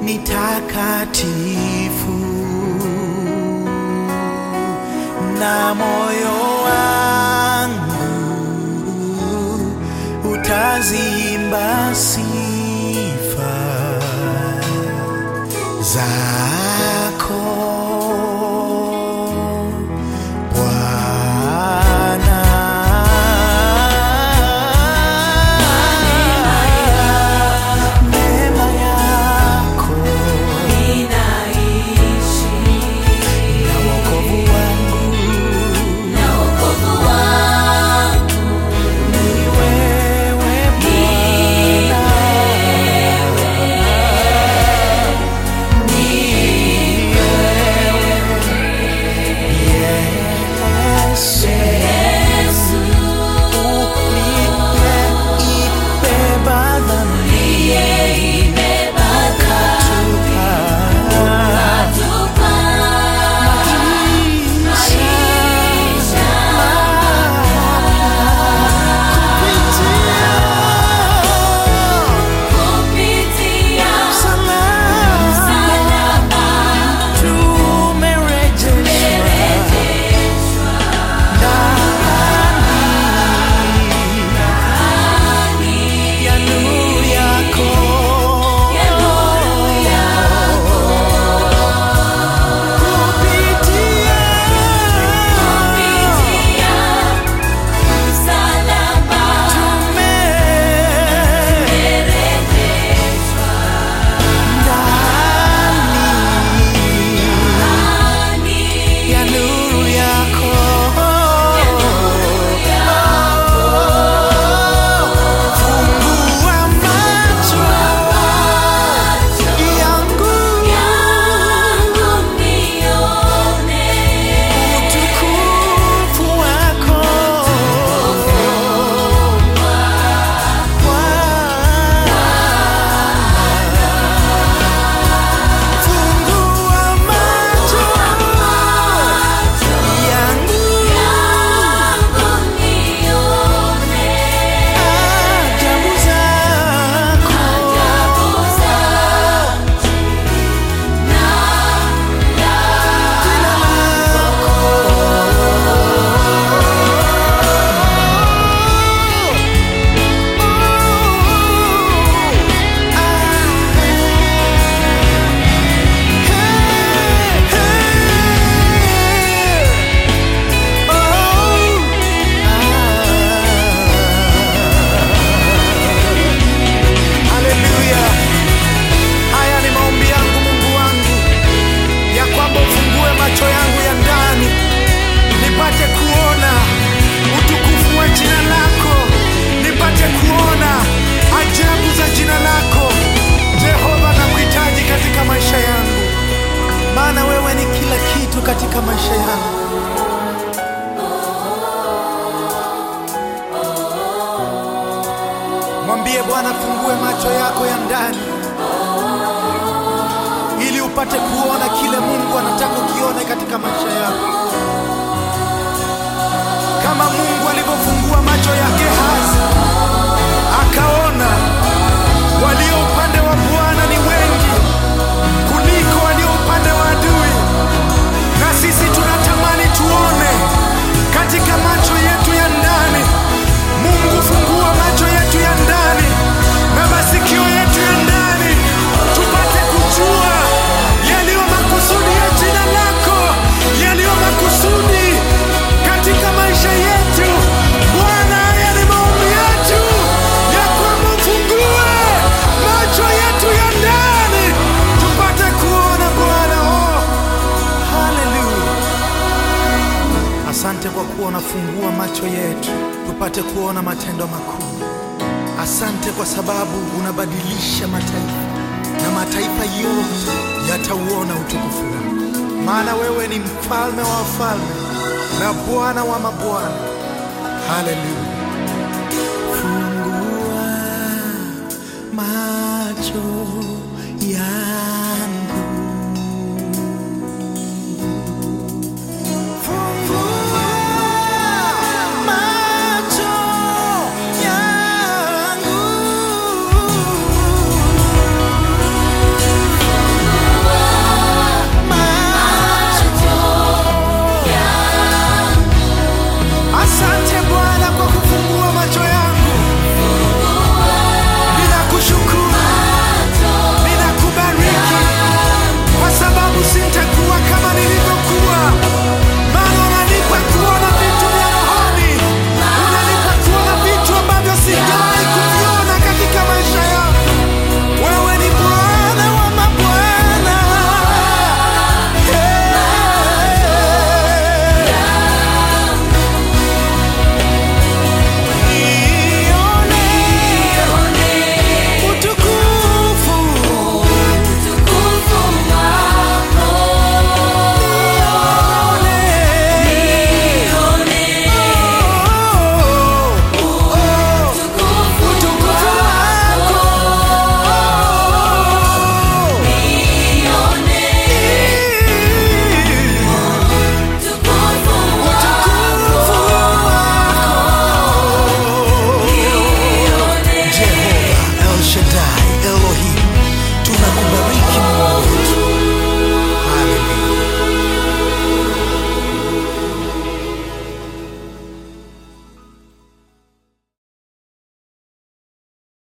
ni takatifu na moyo wangu utazimba sifa zako Bwana. Neema yako na wokovu wangu ni wewe Bwana. Yesu, uliyeibeba dhambi ukatupa maisha kupitia msalaba tumerejeshwa ndani ya nuru yako. Kupitia tumerejeshwa ndani ya nuru yako. Fungua macho yangu utukufu wako Bwana. Fungua macho yangu ajabu zako jina Haleluya! Haya ni maombi yangu Mungu wangu, ya kwamba ufungue macho yangu ya ndani nipate kuona utukufu wa jina lako, nipate kuona ajabu za jina lako. Jehova, nakuhitaji katika maisha yangu, maana wewe ni kila kitu katika maisha yangu. Mwambie Bwana, fungue macho yako ya ndani ili upate kuona kile Mungu anataka ukione katika maisha yako, kama Mungu alivyofungua macho ya Gehazi akaona walio upande wa Bwana ni wengi kuliko walio upande wa adui, na sisi tunatamani tuone katika macho yetu ya ndani. Mungu, fungua macho yetu ya ndani na masikio yetu ya ndani, tupate kujua yaliyo makusudi ya jina lako, yaliyo makusudi katika maisha yetu. Bwana, haya ni maombi yetu ya kwamba ufungue macho yetu ya ndani tupate kuona Bwana. Oh, haleluya! Asante kwa kuwa unafungua macho yetu tupate kuona matendo makuu. Asante kwa sababu unabadilisha mataifa na mataifa yote yatauona utukufu wako, maana wewe ni mfalme wa wafalme na Bwana wa mabwana. Haleluya! Fungua macho ya